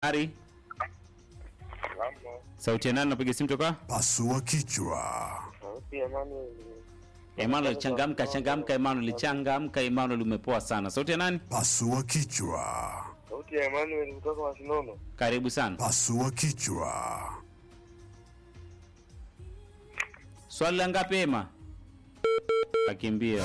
Ari, Mambo. sauti ya nani? Napiga simu toka Pasua kichwa. Sauti ya nani? Emmanuel. Changamka, changamka Emmanuel, changamka Emmanuel, umepoa sana. Sauti ya nani? Pasua kichwa. Sauti ya Emmanuel kutoka Masinono. Karibu sana. Pasua kichwa. Swali la ngapi Ema? Akimbia.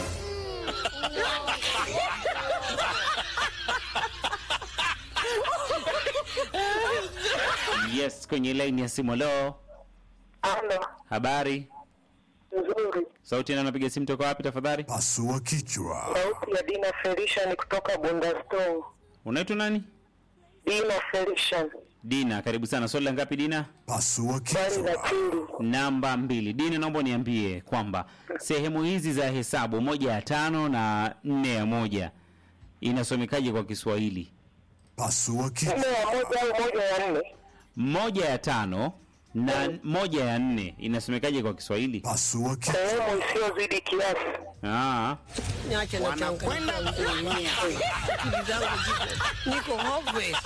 Yes, kwenye line ya simu. Hello, Halo. habari? Nzuri. Sauti ya nani? Napiga simu toka wapi tafadhali? Pasua kichwa. Sauti ya Dina Felician kutoka Bundastone. Unaitwa nani? Dina Felician. Dina, karibu sana. Swali la ngapi Dina? Pasua Swali la kichwa. pili. Namba mbili. Dini, naomba niambie kwamba sehemu hizi za hesabu moja ya tano na nne ya moja inasomekaje kwa Kiswahili? Pasua Nne kichwa. ya moja au moja ya nne? Moja ya tano na moja ya nne inasomekaje kwa Kiswahili? Pasua kichwa. Sehemu isiyozidi kiasi. Ah, Niache na Wanakwenda kuumia. Akili zangu ziko niko hopeless.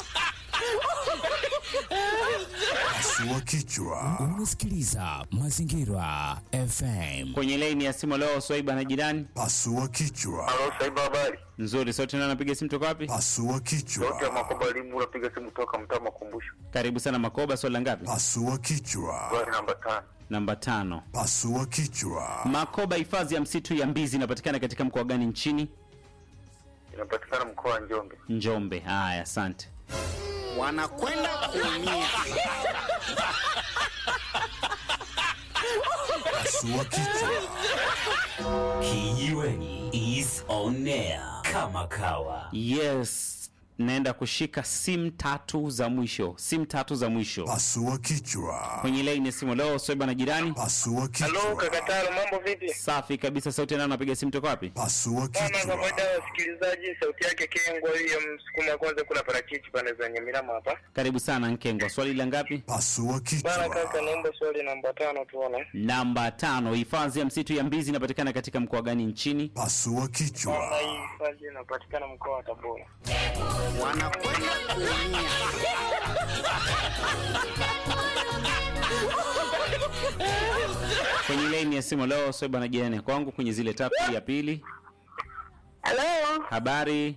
Pasua kichwa. Unasikiliza Mazingira FM. kwenye laini ya simu leo Swaiba na jirani. Pasua kichwa. Halo, Saiba habari. Nzuri, sauti na napiga simu toka wapi? Pasua Sauti ya kichwa. Makoba Limu unapiga simu toka mtaa Makumbusho. Karibu sana Makoba, swali la ngapi? Pasua kichwa. Swali namba tano. Namba tano. Pasua kichwa. Makoba, hifadhi ya msitu ya Mbizi inapatikana katika mkoa gani nchini? Inapatikana mkoa wa Njombe. Njombe. Haya, asante. wanakwenda kuumia. Pasua kichwa. Kijiweni is on air kama kawa. Yes, naenda kushika simu tatu za mwisho, simu tatu za mwisho Pasua kichwa. kwenye laini ya simu leo. Swaiba na jirani. Pasua Halo, kichwa. Kakataro, mambo vipi? Safi kabisa. Sauti nao napiga simu toka wapi? Pasua Kama kichwa. kawaida wasikilizaji, sauti yake Kengwa hiyo msukuma kwanza, kuna parachichi pande za Nyamirama hapa. Karibu sana Nkengwa. Swali la ngapi? Pasua Bana kaka, kichwa. naomba swali namba tano tuone. Namba tano. Hifadhi ya msitu ya Mbizi inapatikana katika mkoa gani nchini? Pasua Bana, kichwa. hii hifadhi inapatikana mkoa wa Tabora. Wanakwenda kuumia. Kwenye laini ya simu leo Swaiba na jirani ya kwangu kwenye zile tatu ya pili. Halo, Habari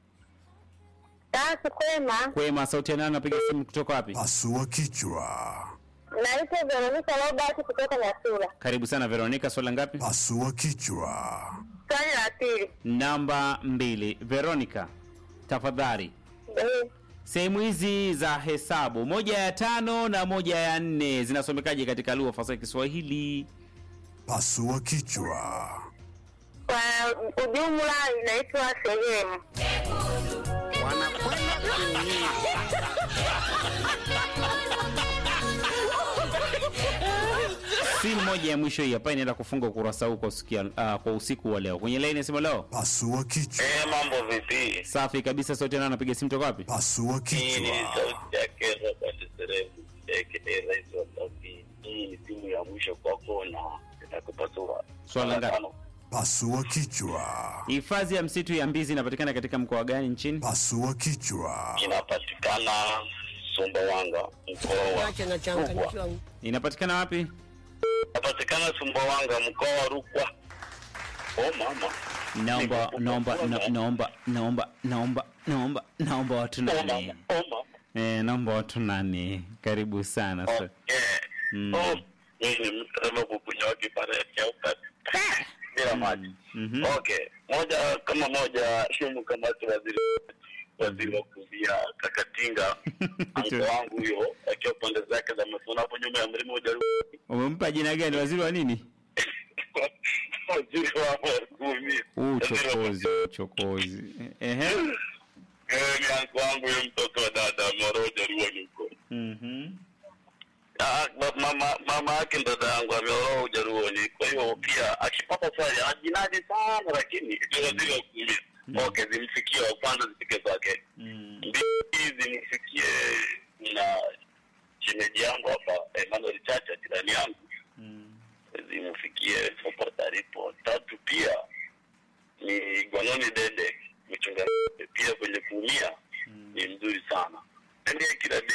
tatu kwema. kwema. Sauti ya nani napiga simu kutoka wapi? Pasua kichwa. Naitwa Veronica Robert kutoka Nyasura. Karibu sana Veronica. Swali la ngapi? Pasua kichwa. Swali la pili. Namba mbili. Veronica, tafadhali Eh, sehemu hizi za hesabu moja ya tano na moja ya nne zinasomekaje katika lugha fasaha ya Kiswahili? Pasua kichwa. Kwa ujumla inaitwa sehemu. Wanakwenda kuumia. Simu moja ya mwisho hii hapa inaenda kufunga ukurasa huu kwa, usikia, uh, kwa usiku wa leo. Kwenye laini ya simu leo, Pasua kichwa. Eh, mambo vipi? safi kabisa. Sauti nao napiga simu toka wapi? Pasua Hii ni kichwa. sauti yake Robert Serebu aka Rais wa Saudi. Hii ni simu ya mwisho kwako na itakupasua. Swali la ngapi? Pasua kichwa. Hifadhi ya msitu ya Mbizi inapatikana katika mkoa gani nchini? Pasua kichwa. Inapatikana Sumbawanga, mkoa wa Niache na changanyikiwa. Inapatikana wapi? inapatikana Sumbawanga, mkoa wa Rukwa. Oh mama, Naomba naomba na- naomba naomba naomba naomba naomba watu oh nane. mama, oh mama. Eh, naomba watu nane. Karibu sana. So, Okay. Mm. Oh, mimi ni mtazamo kukunywa kipare cha ukati bila maji. mhm. Okay, moja kama moja shumu kama tu waziri waziri wa kuvia Kakatinga anko wangu huyo akiwa pande zake za Masona hapo nyuma ya mlima moja Umempa jina gani? Waziri wa nini? waziri wa kuvia Huu uchokozi, uchokozi. Ehe. Eh, ni anko wangu huyo mtoto wa dada Moroja Ruoni huko. Mhm. Ah, ba- mama mama yake ndo dada yangu ameoa Ujaruoni, kwa hiyo pia akipata swali ajinadi sana, lakini ndio waziri wa kuvia. Okay, zimfikie wa kwanza zifike kwake. Mm. mbili zimfikie na shemeji yangu hapa Emmanuel Chacha jirani yangu Mm. zimfikie popote alipo. Tatu pia ni Gwanoni Dede mchungaji pia kwenye kuumia ni mzuri sana. yaani kila